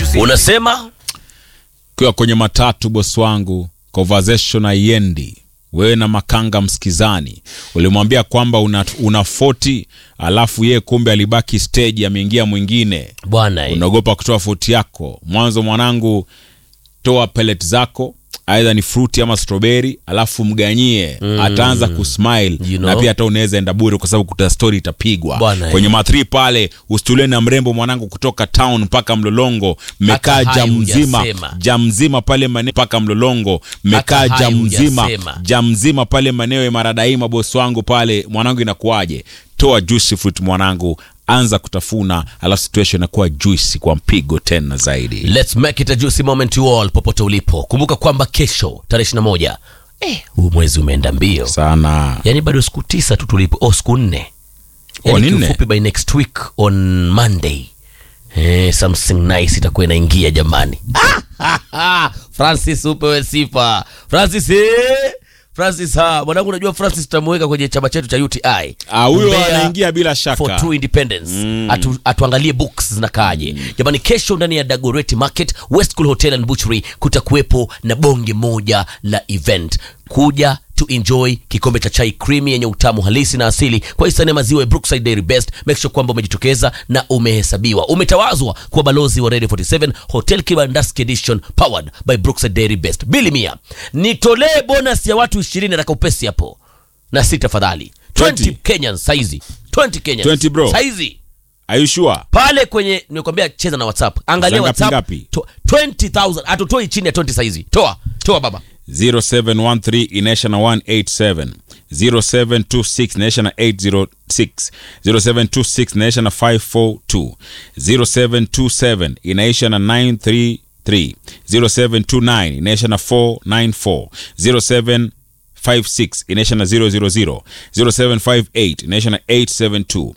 juzi unasema ukiwa kwenye matatu bosi wangu conversation haiendi wewe na makanga msikizani ulimwambia kwamba una, una 40 alafu yeye kumbe alibaki stage ameingia mwingine bwana eh. unaogopa kutoa foti yako mwanzo mwanangu toa pellet zako aidha ni fruti ama strawberry alafu mganyie mm. ataanza kusmile You know. na pia hata unaweza enda bure kwa sababu kuta story itapigwa Bwana, kwenye mathri pale usitulie na mrembo mwanangu kutoka town mpaka mlolongo mmekaa Hata hai jam mzima hujasema. jam mzima pale maneo mpaka mlolongo mmekaa Hata hai jam mzima hujasema. jam mzima pale maneo ya maradaima bosi wangu pale mwanangu inakuwaje toa juice fruit mwanangu anza kutafuna alafu situation inakuwa juicy kwa mpigo tena zaidi Let's make it a juicy moment to all popote ulipo. Kumbuka kwamba kesho tarehe 21 eh, huu mwezi umeenda mbio. sana Yaani bado siku tisa tu tulipo, oh siku nne. Oh, Yaani ni nne? kiufupi by next week on Monday. Eh, something nice itakuwa inaingia jamani. Francis upewe sifa. Francis eh? Francis ha, mwanangu unajua Francis tutamweka kwenye chama chetu cha UTI. Ah, huyo Mbeya anaingia bila for shaka true independence Atu, atuangalie books zinakaaje jamani kesho ndani ya dagoreti market west cool hotel and butchery kutakuwepo na bonge moja la event kuja to enjoy kikombe cha chai creamy yenye utamu halisi na asili kwa hisani ya maziwa ya brookside dairy best make sure kwamba umejitokeza na umehesabiwa umetawazwa kuwa balozi wa radio 47 hotel kibandaski edition powered by brookside dairy best bili mia nitolee bonus ya watu 20 na kaupesi hapo na si tafadhali 20 20. Kenyans saizi 20 Kenyans 20 bro. saizi Are you sure? pale kwenye nimekwambia cheza na whatsapp angalia Za ngapi whatsapp ngapi? to- 20000 hatutoi chini ya 20 saizi toa toa baba 0713 inaisha na 187 0726 inaisha na 806 0726 inaisha na 542 0727 inaisha na 933 0729 inaisha na 494 07 56 inaisha na 000 0758 inaisha na 872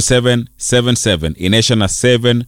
0777 inaisha na 733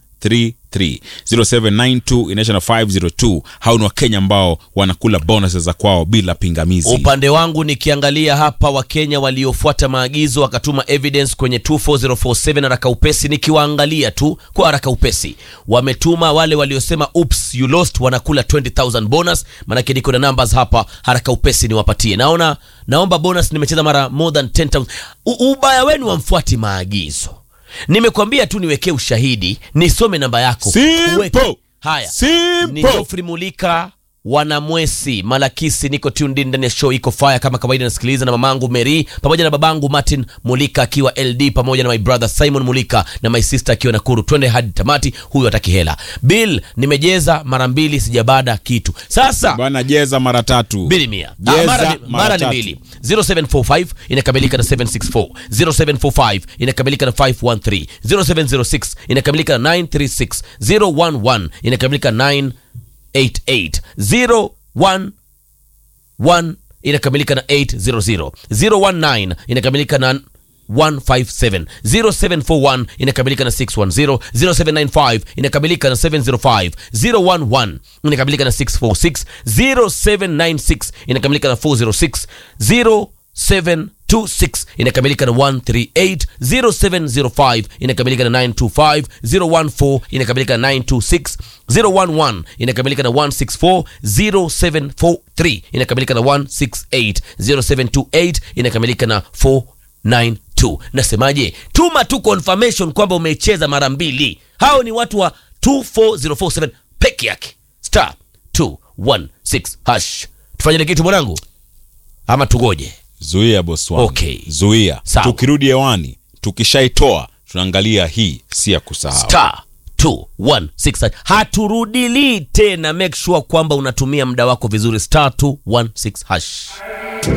0792 inaisha na 502 hao ni wakenya ambao wanakula bonuses za kwao bila pingamizi upande wangu nikiangalia hapa wakenya waliofuata maagizo wakatuma evidence kwenye 24047 haraka upesi nikiwaangalia tu kwa haraka upesi wametuma wale waliosema oops you lost wanakula 20000 bonus manake niko na numbers hapa haraka upesi niwapatie naona naomba bonus nimecheza mara more than 10000 U- ubaya wenu wamfuati maagizo nimekwambia tu niwekee ushahidi nisome namba yako Simple. Uweke. haya Simple. ni Geoffrey Mulika wanamwesi malakisi niko tuned in ndani ya show iko fire kama kawaida nasikiliza na mamangu Mary pamoja na babangu Martin Mulika akiwa LD pamoja na my brother Simon Mulika na my sister akiwa Nakuru twende hadi tamati huyu hataki hela bill nimejeza mara mbili sijabada kitu sasa bwana jeza mara tatu mbili mia Ah, Jeza mara, ni- mara mara ni tatu. mbili 0745 inakamilika na 764 0745 inakamilika na 513 0706 inakamilika na 936 011 inakamilika na 988 011 inakamilika na 800 019 inakamilika na 157 0741 inakamilika na 610 0795 inakamilika na 705 011 inakamilika na 646 0796 inakamilika na 406 0726 inakamilika na 138 0705 inakamilika na 925 014 inakamilika na 926 011 inakamilika na 164 0743 inakamilika na 168 0728 inakamilika na 492 nasemaje tuma tu confirmation kwamba umecheza mara mbili hao ni watu wa 24047 peke yake star 216 hash tufanyile kitu mwanangu ama tugoje zuia boss wangu Okay. zuia Sawa. tukirudi hewani tukishaitoa tunaangalia hii si ya kusahau star 216 haturudilii tena make sure kwamba unatumia muda wako vizuri star 216 hash